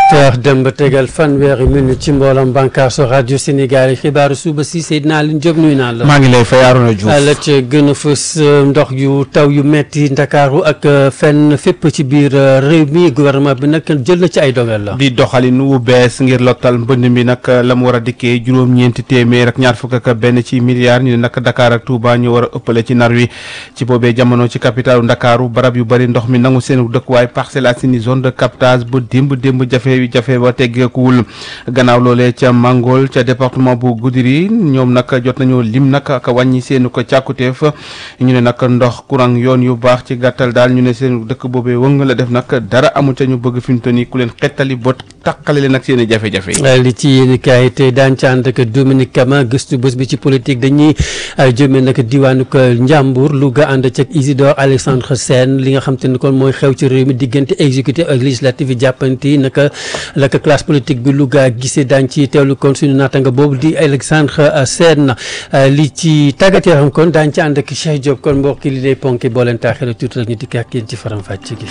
heures dem ba tegal fanweeri minute ci mbooloom bànqaasu rajo Sénégal yi xibaaru suba si Seydina Alioune Diop nuyu naa la. maa ngi lay fay Arona Diouf. la ca gën a fës ndox yu taw yu metti ndakaaru ak fenn fépp ci biir réew mi gouvernement bi nag jël na ci ay dogal la. di doxalin wu bees ngir lottal mbënd mi nag la mu war a dikkee juróom-ñeenti téeméer ak ñaar fukk ak benn ci milliards ñu ne nag Dakar ak Touba ñu war a ëppale ci nar wi ci boobee jamono ci capitalu Ndakaaru barab yu bëri ndox mi nangu seen dëkkuwaay Parcelles Assainies zone de captage ba démb démb jafe jafe ba teggeekuwul gannaaw loolee ca Mangol ca département bu Goudiri ñoom nag jot nañoo lim nag ak wàññi seen ko càkkuteef ñu ne nag ndox courant yoon yu baax ci gàttal daal ñu ne seen dëkk boobee wëng la def nag dara amul ca ñu bëgg fi mu toll nii ku leen xettali bot taqale leen ak seen i jafe-jafe yi. li ci yéen kaay te daan ci ànd ak Dominique Kama gëstu bés bi ci politique dañuy jëmee nag diwaanu ko Njàmbur Louga ànd ca Isidore Alexandre Sène li nga xam te ne kon mooy xew ci réew mi diggante exécutif ak législatif yi jàppanti naka la ko classe politique bi Louga gisee daañ ci teewlu kon suñu naatanga boobu di Alexandre Sène li ci tàggat yaram kon daañ ci ànd ak Cheikh Diop kon mbokk li day ponki boo leen taaxee tuuti rek ñu dikk ak yéen ci faram fàcc gi.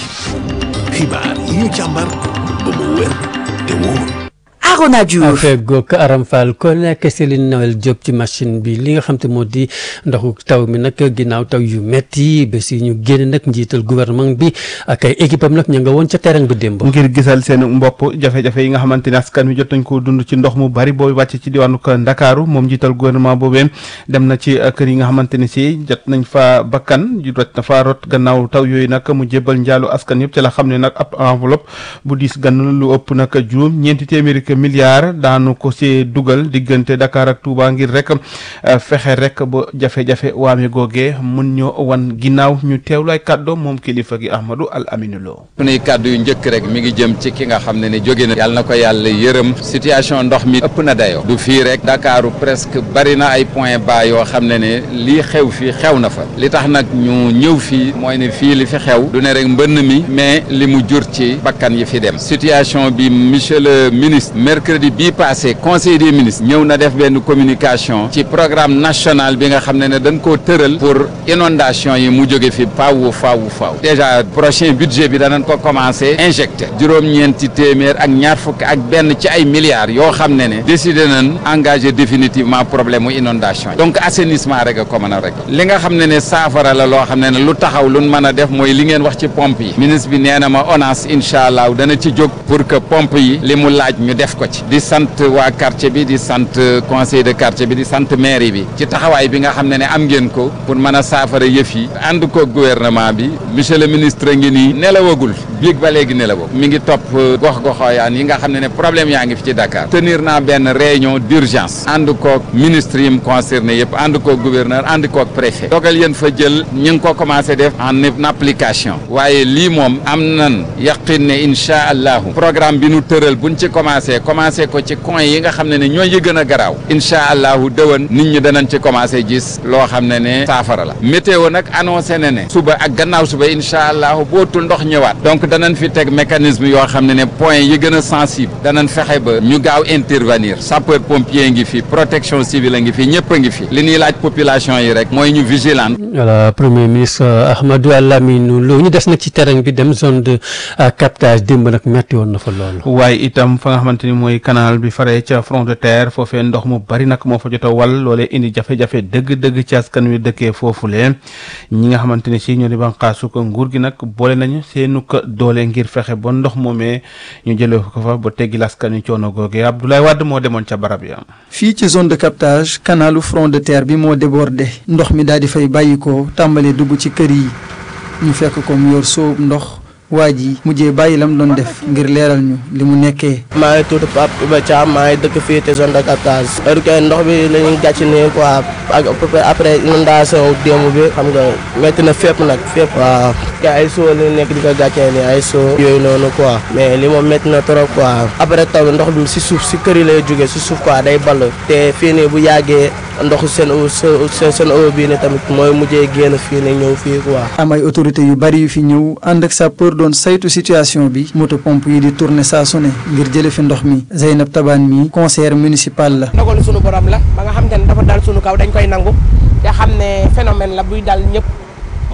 xibaar yi ñu càmbar ba mu wér te wóor. Arona Diouf fegook Aram Fall ko nekk Céline Noël Diop ci machine bi li nga xam te moo di ndoxu taw mi nag ginnaaw taw yu metti ba si ñu génn nag njiital gouvernement bi ak ay équipe am nag ña nga woon ca terrain ba démb ngir gisal seen mbopp jafe-jafe yi nga xamante ne askan wi jot nañ ko dund ci ndox mu bari booy wàcc ci diwaanu ko Ndakaaru moom njiital gouvernement boobee dem na ci kër yi nga xamante ne si jot nañ fa bakkan jot na fa rot gannaaw taw yooyu nag mu jébbal njaalu askan yëpp ci la xam ne nag ab enveloppe bu diis gann lu ëpp nag juróom ñeenti téeméeri milliards daanu ko ci dugal diggante Dakar ak Touba ngir rek fexe rek ba jafe-jafe waame googee mun ñoo wan ginnaaw ñu teewlu ay kàddoom moom kilifa gi Ahmadou Al Amine Lo sunuy kàddu yu njëkk rek mi ngi jëm ci ki nga xam ne ni jóge na yàlla na ko yàlla yërëm situation ndox mi ëpp na dayoo du fii rek Dakaaru presque bari na ay point bas yoo xam ne ne lii xew fii xew na fa li tax nag ñu ñëw fii mooy ne fii li fi xew du ne rek mbënn mi mais li mu jur ci bakkan yi fi dem situation bi monsieur le ministre mercredi bii passé conseil des ministres ñëw na def benn communication ci programme national bi nga xam ne ne dañ koo tëral pour inondation yi mu jóge fi faaw faaw faaw déjà prochain budget bi danañ ko commencé injecté juróom-ñeenti téeméer ak ñaar fukk ak benn ci ay milliards yoo xam ne ne décidé nañ engagé définitivement problème mu inondation yi donc assainissement rek a ko mën a rek li nga xam ne ne saafara la loo xam ne ne lu taxaw lu mën a def mooy li ngeen wax ci pompe yi ministre bi nee na ma ONAS incha allah dana ci jóg pour que pompe yi li mu laaj ñu def ko ci di sant waa quartier bi di sant conseil de quartier bi di sant mairie bi ci taxawaay bi nga xam ne ne am ngeen ko pour mën a saafara yëf yi ànd ko gouvernement bi monsieur le ministre ngi nii nelawagul biig ba léegi nelawagul mi ngi topp gox-goxooyaan yi nga xam ne ne problème yaa ngi fi ci Dakar tenir naa benn réunion d'urgence ànd koog ministre yi mu concerné yëpp ànd koog gouverneur ànd koog préfet dogal yéen fa jël ñu ngi ko commencé def en application waaye lii moom am nan yaqin ne incha allahu programme bi nu tëral buñ ci commencé commencé ko ci coin yi nga xam ne ne ñooy yi gën a garaaw incha allahu dëwan nit ñi danañ ci commencé gis loo xam ne ne saafara la météo nag annoncé na ne suba ak gannaaw suba incha allahu bootul ndox ñëwaat donc danañ fi teg mécanisme yoo xam ne ne point yi gën a sensible danañ fexe ba ñu gaaw intervenir sapeur pompier ngi fi protection civile a ngi fi ñëpp a ngi fi li ñuy laaj population yi rek mooy ñu vigilant voilà premier ministre Ahmadou Lamine Lo ñu des nag ci terrain bi dem zone de captage démb nag metti woon na fa loolu waaye itam fa nga xamante ni mooy canal bi faree ca front de terre foofee ndox mu bari nag moo fa jot a wal loolee indi jafe-jafe dëgg-dëgg ci askan wi dëkkee foofu leen ñi nga xamante ne si ñoo di banqaasu ko nguur gi nag boole nañu seenu ko doole ngir fexe ba ndox moomee ñu jëlee ko fa ba teggi askan wi coono googee Abdoulaye Wade moo demoon ca barab ya fii ci zone de captage canalu front de terre bi moo débordé ndox mi daal di fay bàyyi ko tàmbalee dugg ci kër yi ñu fekk ko mu yor sóob ndox waa ji mujjee bàyyi lam doon def ngir leeral ñu li mu nekkee. maa ngi tudd Pape Iba Thiam maa ngi dëkk fii te zone de captage. heure que ndox bi la ñuy gàcc nii quoi ak après inondation démb bi xam nga métti na fépp nag fépp. waaw te ay soo la nekk di ko gàccee nii ay soo yooyu noonu quoi mais li moom métti na trop quoi. après taw bi ndox bi si suuf si kër yi lay jógee si suuf quoi day ball te fii nii bu yàggee ndoxu seen seen seen eau bii nii tamit mooy mujjee génn fii nii ñëw fii quoi. am ay autorités yu bari yu fi ñëw ànd ak sapeur doon saytu situation bi moto pompe yi di tourner saa su ne ngir jële fi ndox mi Zeynab Taban mi conseillère municipal la. ndogalu sunu borom la ba nga xam te ne dafa dal sunu kaw dañ koy nangu te xam ne phénomène la buy dal ñëpp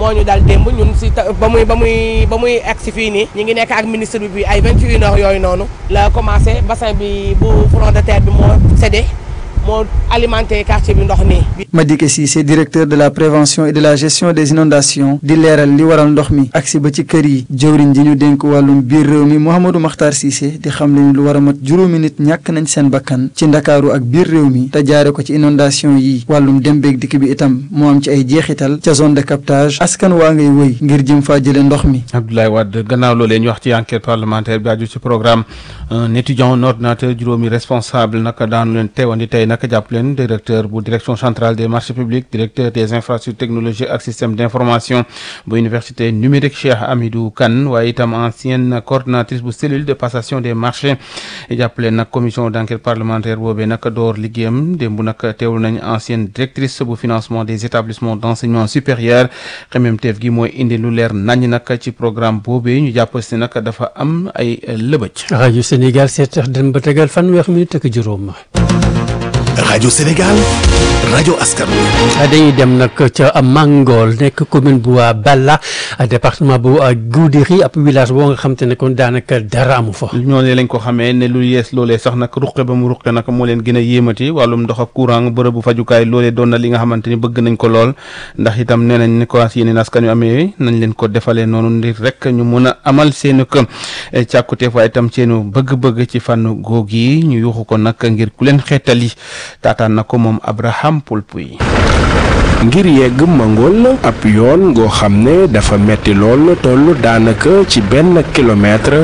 moo ñu dal démb ñun si ba muy ba muy ba muy egg si fii nii ñu ngi nekk ak ministre bi bi ay 21 heures yooyu noonu la commencé bassin bi bu front de terre bi moo cédé moo alimenté quartier bi ndox nii. Madické Cissé directeur de la prévention et de la gestion des inondations di leeral li waral ndox mi agsi ba ci kër yi jëwriñ ji ñu dénk wàllum biir réew mi Mouhamadou Makhtar Cissé di xam ne lu war a mat juróomi nit ñàkk nañ seen bakkan ci ndakaaru ak biir réew mi te jaare ko ci inondation yi wàllum dem beeg dikk bi itam moo am ci ay jeexital ca zone de captage askan waa ngay wëy ngir jëm faa jële ndox mi. Abdoulaye Wade gannaaw loolee ñu wax ci enquête parlementaire bi aju ci programme un étudiant un ordinateur juróomi responsable naka daanu leen teewandi tey naka jàpp leen directeur bu direction centrale des marchés publics directeur des infrastructures technologiques ak système d'information bu université numérique Cheikh Amidou Kane waaye itam ancienne coordonnatrice bu cellule de passation des marchés jàpp leen nag commission d'enquête parlementaire boobee nag door liggéeyam démb nag teewul nañ ancienne directrice bu financement des établissements d'enseignement supérieur xemmeemteef gi mooy indi lu leer nañ nag ci programme boobee ñu jàpp si nag dafa am ay lëbëj. rajo Sénégal seet sax dem ba tegal fanweer minute ak juróom. rajo Sénégal rajo askan wi. dañuy dem nag ca Mangol nekk commune bu Balla département bu Goudiri ab village boo nga xam te ne kon daanaka dara amu fa. ñoo ne lañ ko xamee ne lu yees loolee sax nag ruqe ba mu ruqe nag moo leen gën a yéemati wàllum ndox ak courant bërëb bu fajukaay loolee doon na li nga xamante ni bëgg nañ ko lool ndax itam nee nañ ne ko yeneen askan yu amee nañ leen ko defalee noonu ndir rek ñu mën a amal seenu kë càkkuteef waaye itam seenu bëgg-bëgg ci fànn góog yi ñu yuuxu ko nag ngir ku leen xeetali taataan na ko moom Abraham Poulpuy ngir yegg Mangol ab yoon ngoo xam ne dafa metti lool toll daanaka ci benn kilomètre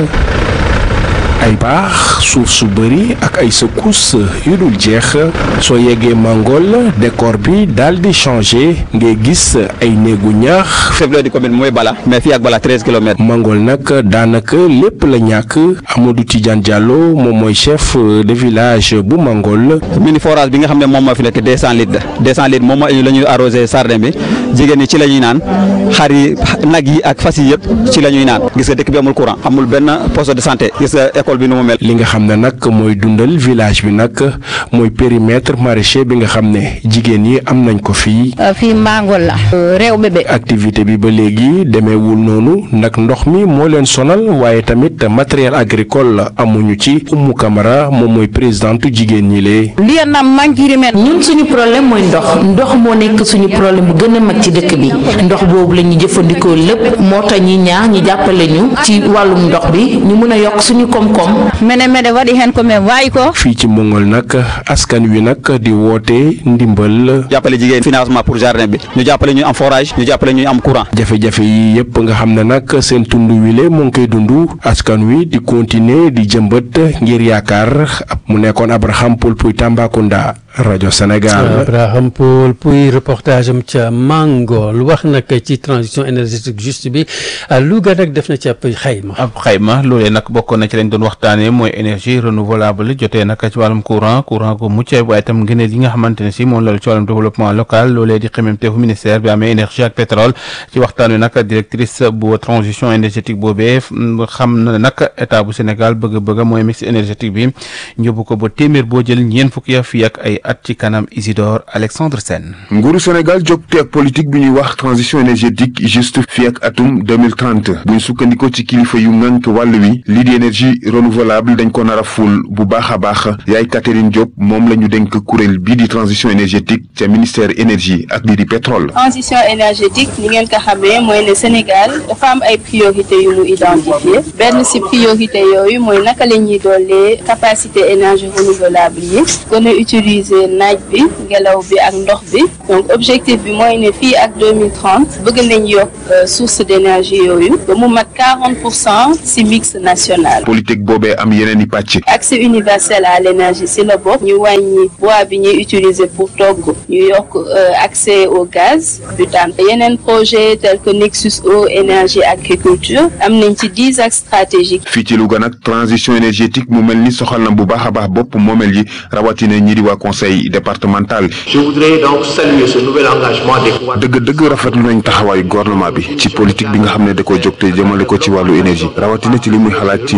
ay baax suuf su bëri ak ay secousses yu dul jeex soo yeggee Mangol décor bi daal di changé ngay gis ay néegu ñaax. chef-lieu di commune mooy Bala mais fii ak Bala treize kilomètres. Mangol nag daanaka lépp la ñàkk Amadou Tidiane Diallo moom mooy chef de village bu Mangol. mini forage bi nga xam ne moom moo fi nekk deux cent litres deux cent litres moom mooy la ñuy arrosé sardin bi jigéen ñi ci la ñuy naan xar yi nag yi ak fas yi yëpp ci la ñuy naan gis nga dëkk bi amul courant amul benn poste de santé gis nga école bi nu mu mel. li nga xam ne nag mooy dundal village bi nag mooy périmètre maraîcher bi nga xam ne jigéen yi am nañ ko fii. fii Mangol la. réew bébé. activité bi ba léegi demeewul noonu nag ndox mi moo leen sonal waaye tamit matériel agricole amuñu ci Oumou Camara moom mooy présidente jigéen ñi lee. lii na manqué ñun suñu problème mooy ndox ndox moo nekk suñu problème bu gën a mag ci dëkk bi ndox boobu la ñu jëfandikoo lépp moo tax ñi ñaax ñi jàppale ñu ci wàllum ndox bi ñu mën a yokk suñu koom-koom. mene mene waɗi hen komin wawi ko fii ci Mongol nag askan wi nag di woote ndimbal. jàppale jigéen financement pour jardin bi ñu jàppale ñu am forage ñu jàppale ñu am courant. jafe-jafe yi yëpp nga xam ne nag seen tund wile mu ngi koy dund askan wi di continuer di jëmbat ngir yaakaar mu nekkoon Abraham Poul Puy Tambacounda rajo Sénégal. Abraham Poul Puy reportage am ca Mangol wax nag ci transition énergétique juste bi Louga nag def na ci ab xayma. ab xayma loolee nag bokkoon na ci lañ doon waxtaanee mooy énergie renouvelable jotee nag ci wàllum courant courant gu mucc ayib waaye itam ngëneel yi nga xamante ne si moom la ci wàllum développement local loolee di xemmeemteefu ministère bi amee énergie ak pétrole ci waxtaan wi nag directrice bu transition énergétique boobee xam na nag état bu Sénégal bëgg-bëgg mooy mix énergétique bi njëbu ko ba téeméer boo jël ñeent fukki ya fii ak ay at ci kanam Isidore Alexandre Sène. nguuru Sénégal jógte ak politique bi ñuy wax transition énergétique juste fii ak atum 2030 buñ sukkandikoo ci kilifa yu ngànk wàll wi lii di énergie renouvelable dañ ko nar a ful bu baax a baax yaay Catherine Diop moom la ñu dénk kuréel bii di transition énergétique ca ministère énergie ak lii di pétrole. transition énergétique ni ngeen ko xamee mooy ne Sénégal dafa am ay priorité yu mu identifié benn ci priorité yooyu mooy naka la ñuy doolee capacité énergie renouvelable yi gën a utiliser naaj bi ngelaw bi ak ndox bi donc objectif bi mooy ne fii ak 2030 bëgg nañ yokk source d'énergie yooyu ba mu mat 40 pour cent ci mix national. politique boobee am yeneen i pàcc. accès universel à l'énergie ci la bokk ñu wàññi bois bi ñuy utiliser pour togg ñu yokk accès au gaz butane yeneen projet tel que Nexus eau énergie agriculture am nañ ci dix axes stratégiques. fii ci Louga nag transition énergétique mu mel ni soxal na bu baax a baax bopp moomel yi rawatina ñi di waa conseil départemental. je voudrais donc saluer ce nouvel engagement des pouvoirs. dëgg-dëgg rafetlu nañ taxawaayu gouvernement bi ci politique bi nga xam ne da koy jóg te jëmale ko ci wàllu énergie rawatina ci li muy xalaat ci lii di courant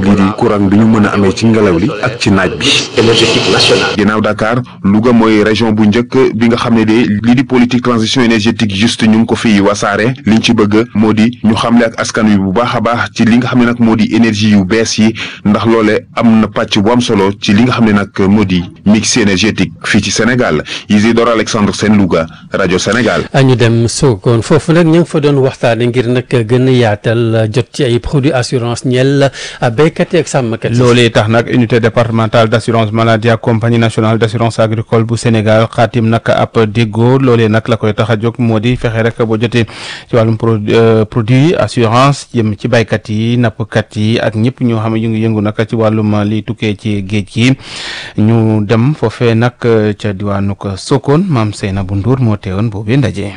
courant bi ñu mën a amee ci ngelaw li ak ci naaj bi énergétique nationale ginnaaw Dakar Louga mooy région bu njëkk bi nga xam ne de lii di politique transition énergétique juste ñu ngi ko fi wasaare liñ ci bëgg moo di ñu xamle ak askan wi bu baax a baax ci li nga xam ne nag moo di énergie yu bees yi ndax loole am na pàcc bu am solo ci li nga xam ne nag moo di mix énergétique fii ci Sénégal Isidore Alexandre Sène Louga rajo Sénégal. ñu dem Sokone foofu nag ñu ngi fa doon waxtaane ngir nag gën a yaatal jot ci ay produits assurance ñeel béykat yi ak sàmmkat yi. loolee tax nag unité départementale d' assurance maladie ak compagnie nationale d' assurance agricole bu Sénégal xaatim nag ab déggoo loolee nag la koy tax a jóg moo di fexe rek boo jotee ci wàllum produit assurance jëm ci baykat yi nappkat yi ak ñëpp ñoo xam ne ñu ngi yëngu nag ci wàllum li tukkee ci géej gi ñu dem foofee nag ca diwaanu Sokone maam Seynabou Ndour moo teewoon boobee ndaje.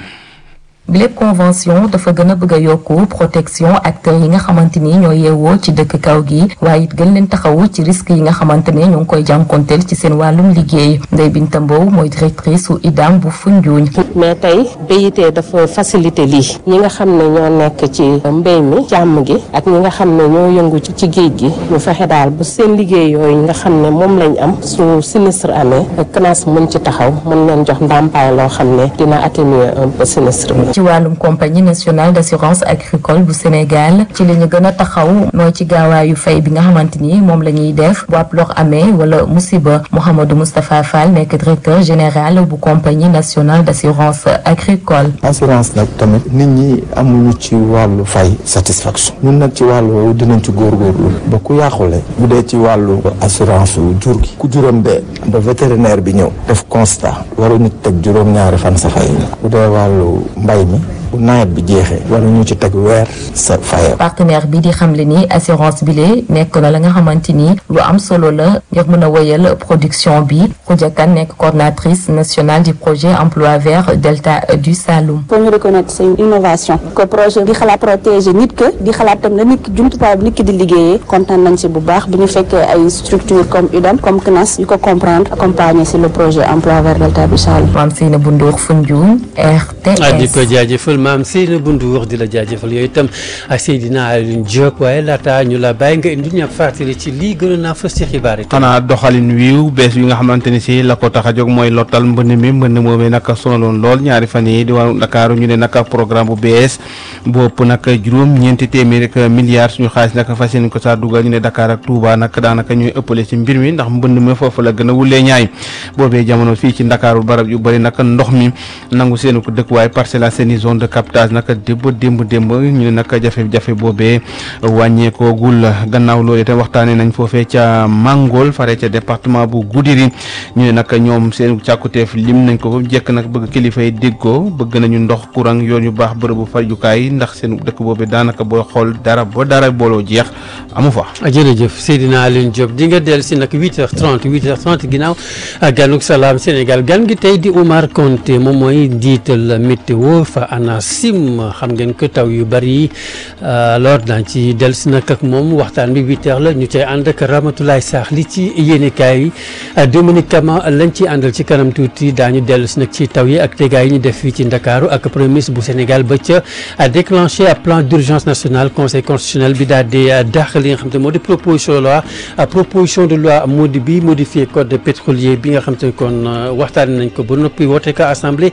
lépp convention dafa gën a bëgg a yokku protection acteurs yi nga xamante ni ñoo yeewoo ci dëkk kaw gi waaye it gën leen taxawu ci risque yi nga xamante ne ñoo ngi koy jànkonteel ci seen wàllum liggéey Ndeye Binta Mbow mooy directrice su IDAM bu Foundiougne. mais tey BIT dafa faciliter lii ñi nga xam ne ñoo nekk ci mbéy mi càmm gi ak ñi nga xam ne ñoo yëngu ci géej gi ñu fexe daal bu seen liggéey yooyu nga xam ne moom lañ am su sinistre amee CNAS mën ci taxaw mën leen jox ndàmpaay loo xam ne dina atténuer un peu sinistre bi. ci wàllum compagnie nationale d' assurance agricole bu Sénégal ci li ñu gën a taxaw mooy ci gaawaayu fay bi nga xamante ni moom la ñuy def bu ab lor amee wala musiba Mouhamadou Moustapha Fall nekk directeur général bu compagnie nationale d' assurance agricole. assurance nag tamit nit ñi amuñu ci wàllu fay satisfaction ñun nag ci wàllu woowu dinañ ci góorgóorlu ba ku yàqule bu dee ci wàllu assurance jur gi ku juróom dee ba vétérinaire bi ñëw def constat waruñu teg juróom-ñaari fan sa fay bu dee wàllu mbay mi bu nawet bi jeexee waruñu ci teg weer sa fayam. partenaire bi di xamle ni assurance bi lee nekk na la nga xamante ni lu am solo la ngir mën a wéyal production bi Khoudia Kane nekk coordinatrice nationale du projet emploi vert delta du Saloum. pour ñu reconnaître c'est une innovation que projet di xalaat protéger nit que di xalaat tam la nit ki jumtuwaay bi nit ki di liggéeyee kontaan nañ si bu baax bu ñu fekkee ay structure comme UDAM comme CNAS yu ko comprendre accompagner si le projet emploi vert delta du Saloum. Mame Seynabou Ndour Foundiougne RTS. di ko jaajëfal maam Seynabou Ndour di la jaajëfal yooyu itam ak Seydina Alioune Diop waaye laata ñu la bàyyi nga indi ñu ab fàttali ci lii gën naa fës ci xibaar yi. xanaa doxalin wiiw bees yi nga xamante ni si la ko tax a jóg mooy lottal mbënn mi mbënn moomee nag sonaloon lool ñaari fan yi di wàllu Dakar ñu ne nag programme bu bees bu ëpp nag juróom ñeenti téeméer ak milliards suñu xaalis nag fas yéene ko saa dugal ñu ne Dakar ak Touba nag daanaka ñooy ëppale ci mbir mi ndax mbënn mi foofu la gën a wulee ñaay boobee jamono fii ci Ndakaaru barab yu bëri nag ndox mi nangu seen ko dëkkuwaay Parcelles Assainies zone de captage nag démb démb démb ñu ne nag jafe-jafe boobee wàññeekoogul gannaaw loolu itam waxtaanee nañ foofee ca Mangol fare ca département bu Goudiri ñu ne nag ñoom seen càkkuteef lim nañ ko ba jekk nag bëgg kilifa yi déggoo bëgg nañu ndox courant yoon yu baax bërëbu fajukaay ndax seen dëkk boobee daanaka booy xool dara ba dara booloo jeex amu fa. jërëjëf Seydina Alioune Diop di nga dellu si nag 8h30 8h30 ginnaaw ganuk salaam Sénégal gan gi tey di Oumar Konté moom mooy njiital météo fa ANACIM xam ngeen ko taw yu bari yi alors daañu ci dellu si nag ak moom waxtaan bi 8h la ñu cay ànd ak Ramatoulaye Sarr li ci yéenekaay yi Dominique Kama lañ ci àndal ci kanam tuuti daañu dellu si nag ci taw yi ak tegaay yi ñu def fii ci Ndakaaru ak premier ministre bu Sénégal ba ca déclenché plan d'urgence national conseil constitutionnel bi daal di dàq li nga xam te moo di proposition de loi proposition de loi moo di bi modifié code pétrolier bi nga xam te kon waxtaan nañ ko ba noppi woote ko assemblée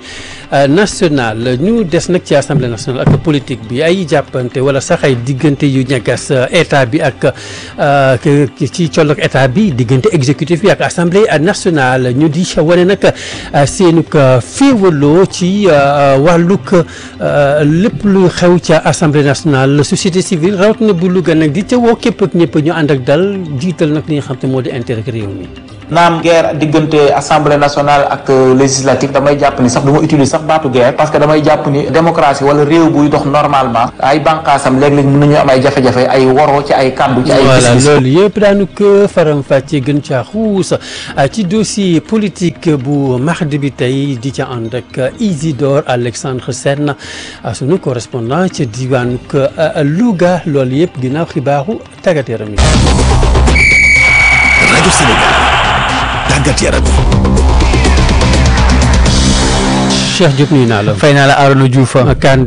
nationale ñu des nag ci assemblée nationale ak politique bi ay jàppante wala sax ay diggante yu ñagas état bi ak ci colloog état bi diggante exécutif bi ak assemblée nationale ñu di wane nag seenug féewaloo ci wàllug lépp lu xew ca assemblée nationale société civile rawatina bu Louga nag di ca woo képp ak ñëpp ñu ànd ak dal jiital nag li nga xam te moo di intérêt réew mi. naam guerre diggante assemblée nationale ak législative damay jàpp ni sax du ma utiliser sax baatu guerre parce que damay jàpp ni démocratie wala réew buy dox normalement ay bànqaasam léeg-léeg mën nañu am ay jafe-jafe ay woroo ci ay kàddu ci ay voilà gis-gis loolu yëpp daanu ko faram fàcce gën caa xuus ci dossier politique bu mardi bi tey di ca ànd ak Isidore Alexandre Sène sunu correspondant ca diwaanu Louga loolu yëpp ginnaaw xibaaru tàggat yaram yi. rajo Sénégal tàggat yaram Cheikh Diop nuyu naa la. fay naa la Arona Diouf. CAN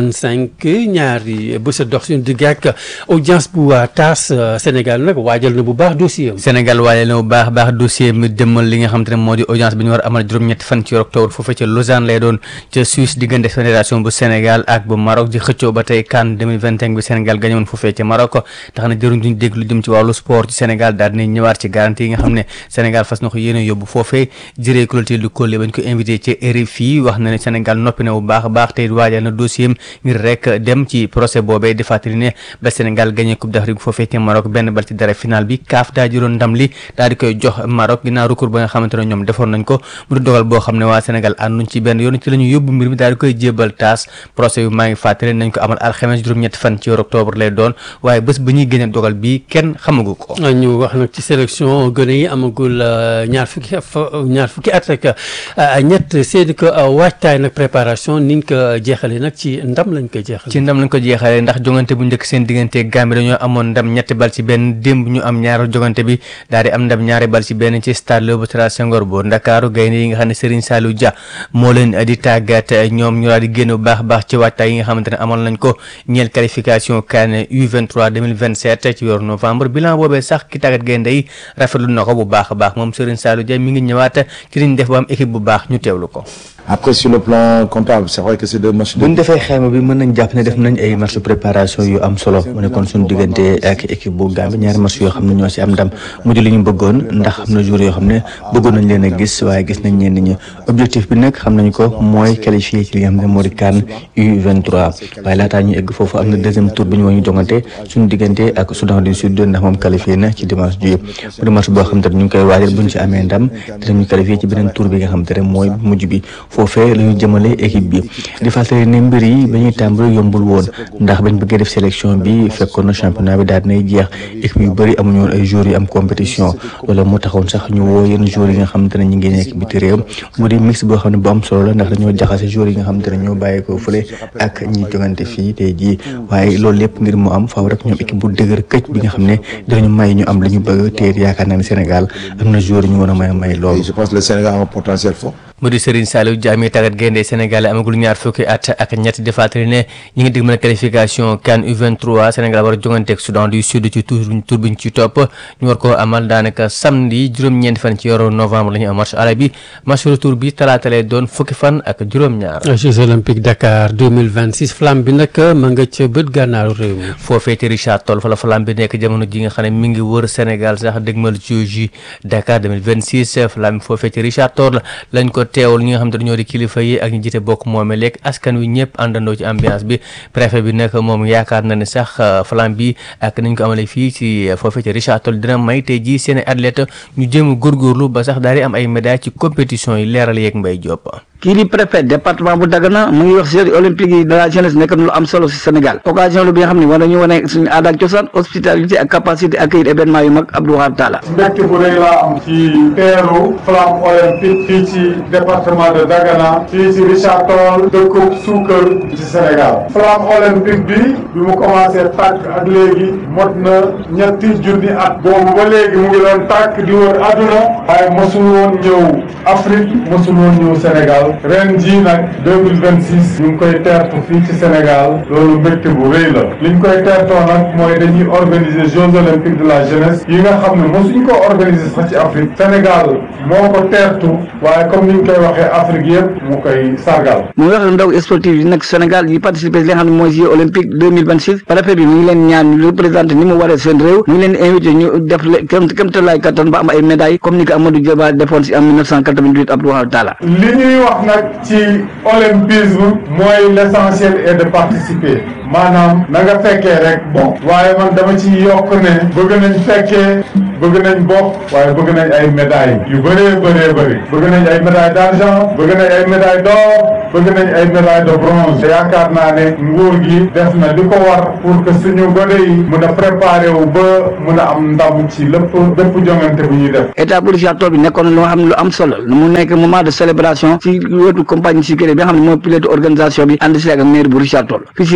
2025 ñaari bés a dox suñu digg ak audience bu taas Sénégal nag waajal na bu baax dossier am. Sénégal waajal na bu baax baax dossier mi demal li nga xam te ne moo di audience bi ñu war a amal juróom-ñetti fan ci octobre foofee ca Lausanne lay doon ca Suisse diggante fédération bu Sénégal ak bu Maroc di xëccoo ba tey CAN 2025 bi Sénégal gañoon foofee ca Maroc tax na jëruñ duñ dégg lu jëm ci wàllu sport ci Sénégal daal dinañ ñëwaat ci garantie yi nga xam ne Sénégal fas na ko yéene yóbbu foofee jëree Clotilde du Collé bañ ko invité ci RFI wax na ne Sénégal noppi na bu baax a baax tey waajal na dossier ngir rek dem ci procès boobee di fàttali ne ba Sénégal gagné coupe d'Afrique foofee ca Maroc benn bal ci dara final bi CAF daa jëloon ndam li daal di koy jox Maroc ginnaaw recours ba nga xamante ne ñoom defoon nañ ko mu di dogal boo xam ne waa Sénégal ànduñ ci benn yoon ci la ñu yóbbu mbir mi daal di koy jébal taas procès yu maa ngi fàttali nañ ko amal alxames juróom-ñetti fan ci octobre lay doon waaye bés ba ñuy génne dogal bi kenn xamagu ko ñu wax nag ci sélection gone yi amagul ñaar fukki ñaar fukki at ak ñett seedi ko waajtaay nag préparation niñ ko jeexalee nag ci ndam lañ ko jeexal ci ndam lañ ko jeexalee ndax jongante bu njëkk seen diggante Gambie dañoo amoon ndam ñetti bal ci benn démb ñu am ñaari jongante bi daal di am ndam ñaari bal ci benn ci stade Léopold Sédar Senghor bu Ndakaaru gaynde yi nga xam ne Serigne Saliou Dia moo leen di tàggat ñoom ñu daal di génn bu baax baax ci waajtaay yi nga xamante ne amoon nañ ko ñeel qualification CAN U23 2027 ci weeru novembre bilan boobee sax ki tàggat gaynde yi rafetlu na ko bu baax a baax moom Serigne Saliou Dia mi ngi ñëwaat ci liñ def ba am équipe bu baax ñu teewlu ko après sur le plan comptable c'est vrai que c'est deux matchs bu ñu defee xayma bi mën nañ jàpp ne def nañ ay match de préparation yu am solo mu nekkoon suñu diggante ak équipe bu Gambie ñaari match yoo xam ne ñoo ci am ndam mujj li ñu bëggoon ndax am na joueurs yoo xam ne bëggoon nañ leen a gis waaye gis nañ ñenn ñi objectif bi nag xam nañ ko mooy qualifié ci li nga xam ne moo di CAN U23 waaye laataa ñu egg foofu am na deuxième tour bi ñu war ñu jongante suñu diggante ak Soudan du Sud ndax moom qualifié na ci dimanche ji mu di match boo xam te ne ñu ngi koy waajal buñ ci amee ndam dinañu qualifié ci beneen tour bi nga xam te ne mooy mujj bi foofee la ñu jëmale équipe bi di fàttali ne mbir yi ba ñuy tàmbali yombul woon ndax bañ bëggee def sélection bi fekkoon na championnat bi daal dinay jeex équipe yu bëri amuñu woon ay joueurs yu am compétition loolu moo taxoon sax ñu woo yenn joueurs yi nga xamante ne ñu ngi nekk biti réew mu di mix boo xam ne bu am solo la ndax dañoo jaxase joueurs yi nga xamante ne ñoo bàyyi ko fële ak ñi jogante fii tey jii waaye loolu lépp ngir mu am faaw rek ñoom équipe bu dëgër këcc bi nga xam ne dinañu may ñu am li ñu bëgg te yaakaar naa ne Sénégal am na joueurs yu ñu war a may may loolu je pense que le Sénégal a un potentiel fort mu di Serigne Saliou Dia mi tàggat gaynde Sénégal amagul ñaar fukki at ak ñett di fàttali ne ñi ngi dig mën a qualification CAN U23 Sénégal war a jongante ak Soudan du Sud ci tour tour bi ñu ci topp ñu war koo amal daanaka samedi juróom-ñeenti fan ci yoru novembre la ñu am match aller bi match retour bi talaata lay doon fukki fan ak juróom-ñaar. Jeux olympiques Dakar 2026 flamme bi nag ma nga ca bët gànnaaru réew mi. foofee ci Richard Toll fa la flamme bi nekk jamono ji nga xam ne mi ngi wër Sénégal sax dégmal Jeux Dakar 2026 flamme bi foofee ci Richard Toll lañ ko teewul ñi nga xam te dañoo di kilifa yi ak ñi jiite bokk moome lekk askan wi ñëpp àndandoo ci ambiance bi préfet bi nag moom yaakaar na ne sax flamme bi ak nañ ko amale fii ci foofee ci Richard Toll dina may tey jii seen athlète ñu jéem a góorgóorlu ba sax daal di am ay médailles ci compétition yi leeral yeeg Mbaye Diop. kii di préfet département bu Dagana mu ngi wax Jeux olympiques yi de la jeunesse nekk na lu am solo si Sénégal occasion lu bi nga xam ne war nañu wane suñu aada ak cosaan hospitalité ak capacité accueillir événement yu mag Abdou Wahab Talla mbégte bu rëy laa am ci teeru flamme olympique fii ci département de Dagana fii ci Richard Toll dëkkub suukar ci Sénégal flamme olympique bi bi mu commencé tàkk ak léegi mot na ñetti junni at boobu ba léegi mu ngi doon tàkk di wër àdduna waaye mosul woon ñëw Afrique mosul woon ñëw Sénégal ren jii nag 2026 ñu ngi koy teertu fii ci Sénégal loolu mbégte bu rëy la li ñu koy teertoo nag mooy dañuy organiser Jeux olympiques de la jeunesse yi nga xam ne mosuñ ko organiser sax ci Afrique Sénégal moo ko teertu waaye comme ni ñu koy waxee Afrique yëpp mu koy sargal. mu wax ndaw sportif yi nag Sénégal yi participer li nga xam ne mooy Jeux olympiques 2026 préfet bi mu ngi leen ñaan ñu représenté ni mu waree seen réew mu ngi leen invité ñu def le kem kéemtalaay kattan ba am ay médailles comme ni ko Amadou Diaba defoon si en 1988 Abdou Wahab Talla li ñuy wax nag ci olympisme mooy l'essentiel est de participer maanaam na nga fekkee rek bon waaye man dama ci yokk ne bëgg nañ fekkee bëgg nañ bokk waaye bëgg nañ ay médailles yu bëree bëree bëri bëgg nañ ay médailles d'argent bëgg nañ ay médailles d'or bëgg nañ ay médailles de bronze te yaakaar naa ne nguur gi def na li ko war pour que suñu gone yi mun a préparer wu ba mun a am ndam ci lépp lépp jongante bu ñuy def. état bu Richard Toll bi nekkoon loo xam ne lu am solo mu nekk moment de célébration ci wetu compagnie sécurité bi nga xam ne mooy pilote organisation bi ànd si ak maire bu Richard Toll fii si Richard Toll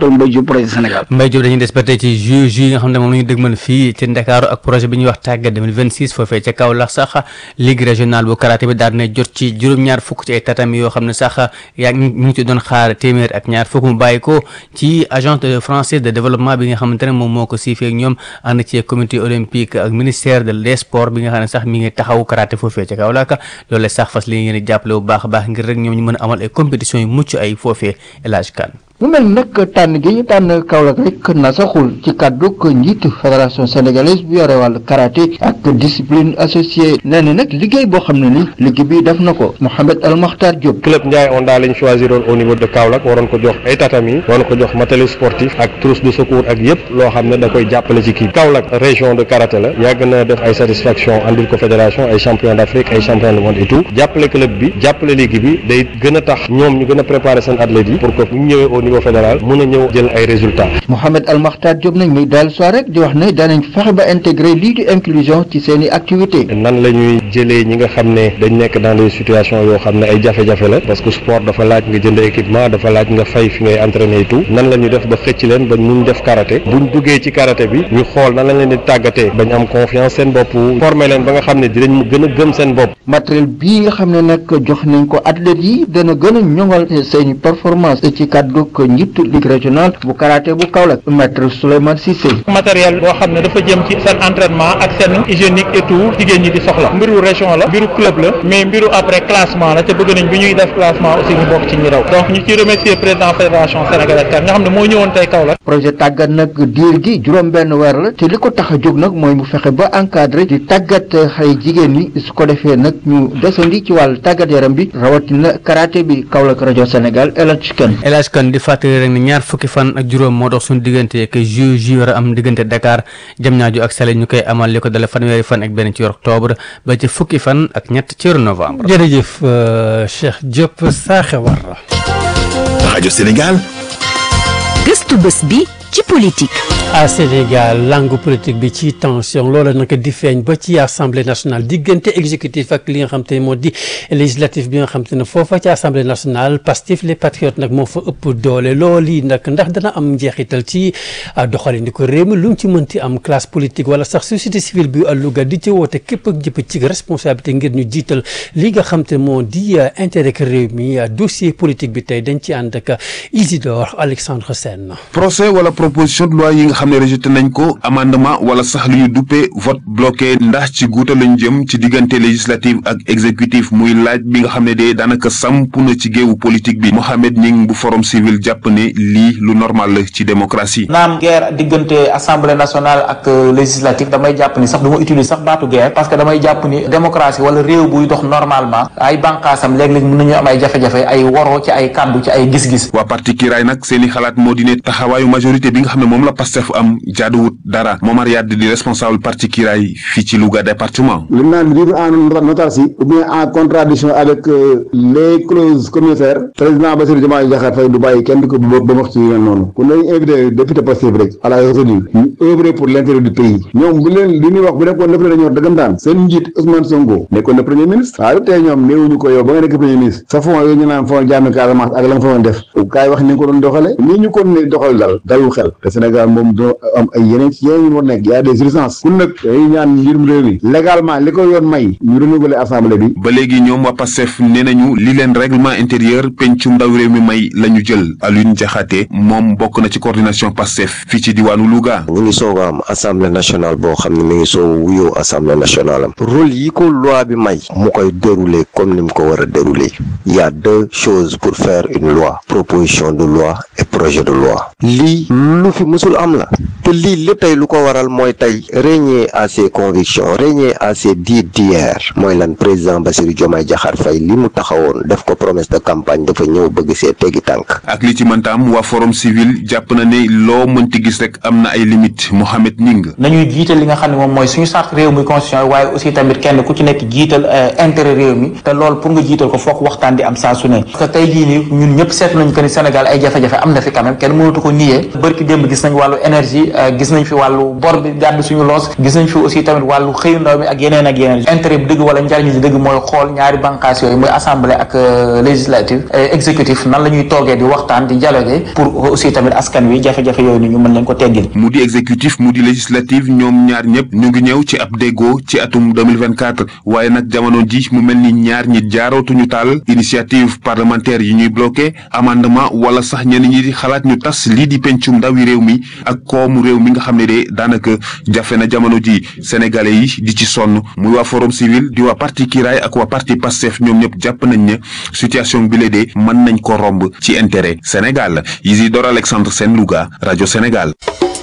Mbaye Diop projet Sénégal Mbaye Diop dañuy des ba tey ci ju ju yi nga xam ne moom la ñu dëgmal fii ci Ndakaaru ak projet bi ñuy wax tàggat 2026 foofee ca Kaolack sax ligue régionale bu karaté bi daal dina jot ci juróom-ñaar fukk ci ay tatami yoo xam ne sax yaa ngi ñu ngi ci doon xaar téeméer ak ñaar fukk mu bàyyi ko ci agence française de développement bi nga xamante ne moom moo ko siifee ak ñoom ànd ci comité olympique ak ministère de des sports bi nga xam ne sax mi ngi taxaw karaté foofee ca Kaolack loolu sax fas li ngeen di jàppale bu baax a baax ngir rek ñoom ñu mën a amal ay compétition yu mucc ay foofee El Hadj Kane mu mel nag tànn gi ñu tànn Kaolack rek na saxul ci kàddu ko njiitu fédération sénégalaise bu yore wàllu karaté ak discipline associée nee na nag liggéey boo xam ne ni liggéey bi def na ko Mohamed El Makhtar Diop. club Ndiaye Onda lañ choisiroon au niveau de Kaolack waroon ko jox ay tatami waroon ko jox matériel sportif ak trousse de secours ak yëpp loo xam ne da koy jàppale ci kii Kaolack région de karaté la yàgg na def ay satisfaction andil ko fédération ay champion d'Afrique ay champion du monde et tout jàppale club bi jàppale ligue bi day gën a tax ñoom ñu gën a préparer seen athlètes yi pour que bu ñu ñëwee au niveau fédéral mën a ñëw jël ay résultats. Mohamed Al Makhtar Diop nag muy daal soir rek di wax ne danañ fexe ba intégrer lii di inclusion ci seen i activités. nan la ñuy jëlee ñi nga xam ne dañ nekk dans des situations yoo xam ne ay jafe-jafe la parce que sport dafa laaj nga jënd équipement dafa laaj nga fay fi ngay entraîner et tout nan la ñuy def ba xëcc leen ba mun def karaté buñ duggee ci karaté bi ñu xool nan lañ leen di tàggatee bañ am confiance seen bopp former leen ba nga xam ne dinañ gën a gëm seen bopp. matériel bii nga xam ne nag jox nañ ko athlètes yi dana gën a ñoŋal seen performance ci kàddu ko njiitu ligue régionale bu karaté bu Kaolack maître Souleymane Cissé. matériel boo xam ne dafa jëm ci seen entraînement ak seen hygiénique et tout jigéen ñi di soxla mbiru région la mbiru club la mais mbiru après classement la te bëgg nañ bi ñuy def classement aussi ñu bokk ci ñi raw donc ñu ci remercier président fédération sénégalaise kan nga xam ne moo ñëwoon tey Kaolack. projet tàggat nag diir gi juróom benn weer la te li ko tax a jóg nag mooy mu fexe ba encadré di tàggat xale jigéen ñi su ko defee nag ñu desandi ci wàllu tàggat yaram bi rawatina karaté bi Kaolack rajo Sénégal El Hadj Kane. El Hadj Kane di fàttali rek ne ñaar fukki fan ak juróom moo dox suñu diggante ak ju ju war a am diggante Dakar Diamniadio ak Saly ñu koy amal li ko dale fanweeri fan ak benn ci octobre ba ci fukki fan ak ñett ci novembre. jërëjëf Cheikh Diop Saaxe Warra. rajo Sénégal. gëstu bés bi ci politique. à Sénégal langue politique bi ci tension loola nag di feeñ ba ci assemblée nationale diggante exécutif ak li nga xam te ne moo di législatif bi nga xam te ne foofa ci assemblée nationale Pastef les patriotes nag moo fa ëpp doole loolu yi nag ndax dana am njeexital ci doxalin di ko réew mi lu mu ci mënti am classe politique wala sax société civile bi Louga di ci woote képp ak jëpp ci responsabilité ngir ñu jiital li nga xam te ne moo di intérêt réew mi dossier politique bi tey dañ ci ànd ak Isidore Alexandre Sène. procès wala proposition de loi yi nga xam ne rejeté nañ ko amendement wala sax lu ñu duppee vote bloqué ndax ci guuta lañ jëm ci diggante législative ak exécutif muy laaj bi nga xam ne de daanaka samp na ci géewu politique bi Mohamed Ning bu forum civil jàpp ne lii lu normal la ci démocratie. naam guerre diggante assemblée nationale ak législative damay jàpp ni sax du ma utiliser sax baatu guerre parce que damay jàpp ni démocratie wala réew buy dox normalement ay bànqaasam léeg-léeg mën nañu am ay jafe-jafe ay woro ci ay kàddu ci ay gis-gis. waa parti Kiraay nag seeni xalaat moo di ne taxawaayu majorité bi nga xam ne moom la Pastef am jaaduwut dara Momar Yade di responsable parti Kiraay fii ci Louga département. li naan vivre en autarcie ou bien en contradiction avec les clauses communautaires président Bassirou Diomaye Diakhar Faye du bàyyi kenn di ko ba ba wax ci yu mel noonu kon dañuy invité député Pastef rek à la retenue ñu œuvrer pour l'intérêt du pays ñoom bu leen li ñuy wax bu nekkoon def leen dañoo dëggantaan seen njiit Ousmane Sonko nekkoon na premier ministre waaye tey ñoom néewuñu ko yow ba nga nekk premier ministre sa fond yooyu ñu naan fond jaami Casamance ak la nga fa doon def kaay wax ni nga ko doon doxale nii ñu ko ne doxal dal dalul xel te Sénégal moom doo am ay yeneen yeneen ñu war nekk y a des urgences kun nag dañuy ñaan njiitum réew mi légalement li ko yoon may ñu renouveler assemblée bi ba léegi ñoom waa Pastef nee nañu li leen règlement intérieur pencum ndaw réew mi may la ñu jël Alioune Diakhaté moom bokk na ci coordination Pastef fii ci diwaanu Louga. ñu ngi soog a am assemblée nationale boo xam ne mi ngi soog a wuyoo assemblée nationale am rôle yi ko loi bi may mu koy dérouler comme ni mu ko war a dérouler il y a deux choses pour faire une loi proposition de loi et projet de loi lii lu fi musul am la te lii lépp tey lu ko waral mooy tey régner à ses convictions régner à ses dires d'hier mooy lan président Bassirou Diomaye Diakhar Faye li mu taxawoon def ko promesse de campagne dafa ñëw bëgg see teggi tànk ak li ci mënta am waa forum civil jàpp na ne loo mënti gis rek am na ay limites Mohamed Ning. nañuy jiital li nga xam ne moom mooy suñu charte réew mi constitution waaye aussi tamit kenn ku ci nekk jiital intérêt réew mi te loolu pour nga jiital ko foog waxtaan di am saa su ne parce que tey jii nii ñun ñëpp seetlu nañu que ni Sénégal ay jafe-jafe am na fi quand même kenn mënatu ko nier bërki bërki démb gis nañ wàllu énergie gis nañ fi wàllu bor bi gàddu suñu loos gis nañ fi aussi tamit wàllu xëyu ndaw mi ak yeneen ak yeneen intérêt bi dëgg wala njariñ li dëgg mooy xool ñaari bànqaas yooyu muy assemblée ak législative exécutif nan la ñuy toogee di waxtaan di dialoguer pour aussi tamit askan wi jafe-jafe yooyu ni ñu mën leen ko teggil mu di exécutif mu di législative ñoom ñaar ñëpp ñu ngi ñëw ci ab déggoo ci atum 2024 waaye nag jamono ji mu mel ni ñaar ñi jaarootuñu taal initiative parlementaire yi ñuy bloqué amendement wala sax ñenn ñi di xalaat ñu tas lii di pencum ndawi réew mi ak koomu réew mi nga xam ne de daanaka jafe na jamono ji sénégalais yi di ci sonn muy waa forum civil di waa parti kiraay ak waa parti pastef ñoom ñëpp jàpp nañ ne situation bi la de mën nañ ko romb ci intérêt Sénégal Isidore Alexandre Sène Louga rajo Sénégal.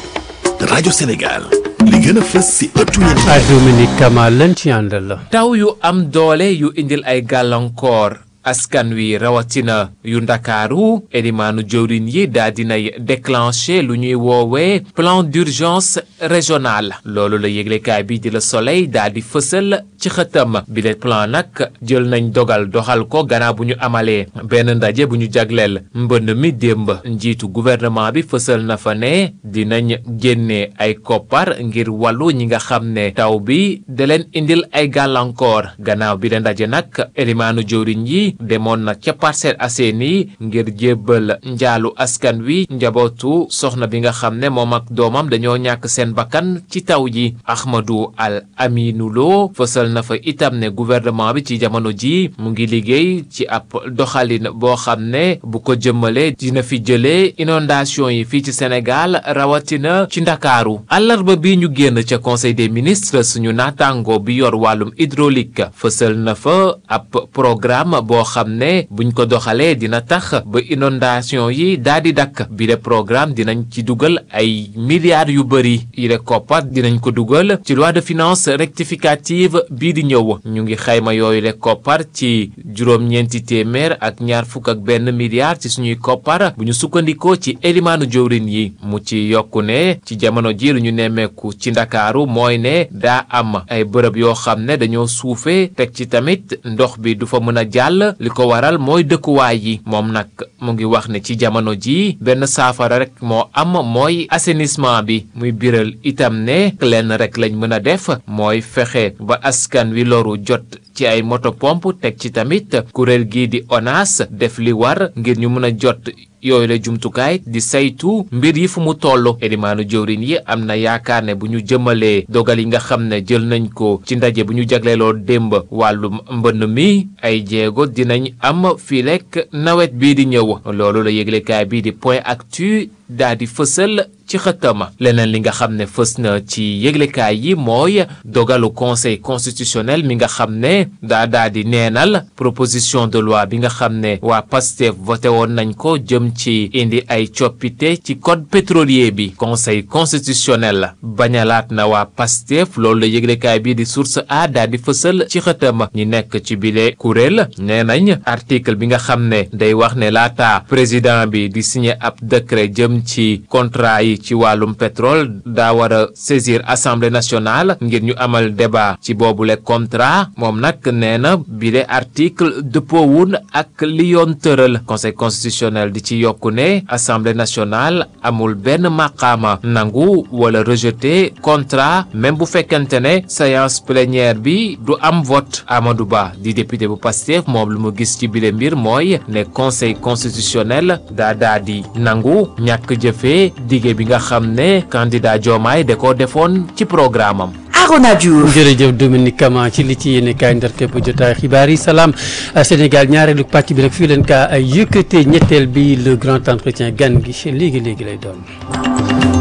rajo Sénégal li gën a fës si ëttu yéen ah Dominique Kama lan ci àndal la. taw yu am doole yu indil ay gàllankoor askan wi rawatina yu ndakaaru elimaanu jëwrin yi daa dinay déclenché lu ñuy woowee plan d'urgence régional loolu la yëglekaay bi di la soleil daa di fësal ci xëtam bi le plan nag jël nañ dogal doxal ko gannaaw bu ñu amalee benn ndaje bu ñu jagleel mbënd mi démb njiitu gouvernement bi fësal na fa ne dinañ génne ay koppar ngir wàllu ñi nga xam ne taw bi da leen indil ay gàllankoor gannaaw bi le ndaje nag elimaanu jëwriñ yi demoon na ca Parcelles Assainies ngir jébbal njaalu askan wi njabootu soxna bi nga xam ne moom ak doomam dañoo ñàkk seen bakkan ci taw ji Ahmadou Al Aminou Lo fësal na fa itam ne gouvernement bi ci jamono ji mu ngi liggéey ci ab doxalin boo xam ne bu ko jëmmalee dina fi jëlee inondation yi fii ci Sénégal rawatina ci Ndakaaru àllarba bi ñu génn ca conseil des ministres suñu naataango bi yor wàllum hydraulique fësal na fa ab programme boo xam ne buñ ko doxalee dina tax ba inondation yi daal di dakk bi de programme dinañ ci dugal ay milliards yu bëri yi de koppar dinañ ko dugal ci loi de finances rectificative bii di ñëw ñu ngi xayma yooyu le koppar ci juróom-ñeenti téeméer ak ñaar fukk ak benn milliard ci suñuy koppar bu ñu sukkandikoo ci elimaanu jëwrin yi mu ci yokku ne ci jamono ji lu ñu nemmeeku ci ndakaaru mooy ne daa am ay bërëb yoo xam ne dañoo suufee teg ci tamit ndox bi du fa mën a jàll li ko waral mooy dëkkuwaay yi moom nag mu ngi wax ne ci jamono ji benn saafara rek moo am mooy assainissement bi muy biral itam ne lenn rek lañ mën a def mooy fexe ba askan wi loru jot ci ay moto pompe teg ci tamit kuréel gii di ONAS def li war ngir ñu mën a jot yooyu la jumtukaay di saytu mbir yi fu mu toll elimaanu jëwrin yi am na yaakaar ne bu ñu jëmalee dogal yi nga xam ne jël nañ ko ci ndaje bu ñu jagleeloo démb wàllu mbënn mi ay jéego dinañ am fii lekk nawet bii di ñëw loolu la yëglekaay bii di point actu daa di fësal ci xëttama leneen li nga xam ne fës na ci yëglekaay yi mooy dogalu conseil constitutionnel mi nga xam ne daa daa di neenal proposition de loi bi nga xam ne waa PASTEF voté woon nañ ko jëm ci indi ay coppite ci code pétrolier bi conseil constitutionnel bañalaat na waa PASTEF loolu la yëglekaay bi di source a daa di fësal ci xëttama ñi nekk ci bile kuréel nee nañ article bi nga xam ne day wax ne laata président bi di signé ab décret jëm ci contrat yi ci wàllum pétrole daa war a saisir assemblée nationale ngir ñu amal débat ci boobule contrat moom nag nee na bile article dëppoowun ak li yoon tëral conseil constitutionnel di ci yokku ne assemblée nationale amul benn maqaama nangu wala rejeter contrat même bu fekkente ne séance plénière bi du am vote Amadou Ba di député bu Pastef moom lu mu gis ci bile mbir mooy ne conseil constitutionnel daa daa di nangu ñàkk jëfee dige bi nga xam ne candidat Diomaye da ko defoon ci programme am Arona Diouf jërëjëf Dominique Kama ci li ci yéene kaay ndar képp jotaay xibaar yi salaam Sénégal ñaareelu pàcc bi nag fii leen kaa yëkkatee ñetteel bi le grand entretien gan gi léegi léegi lay doon.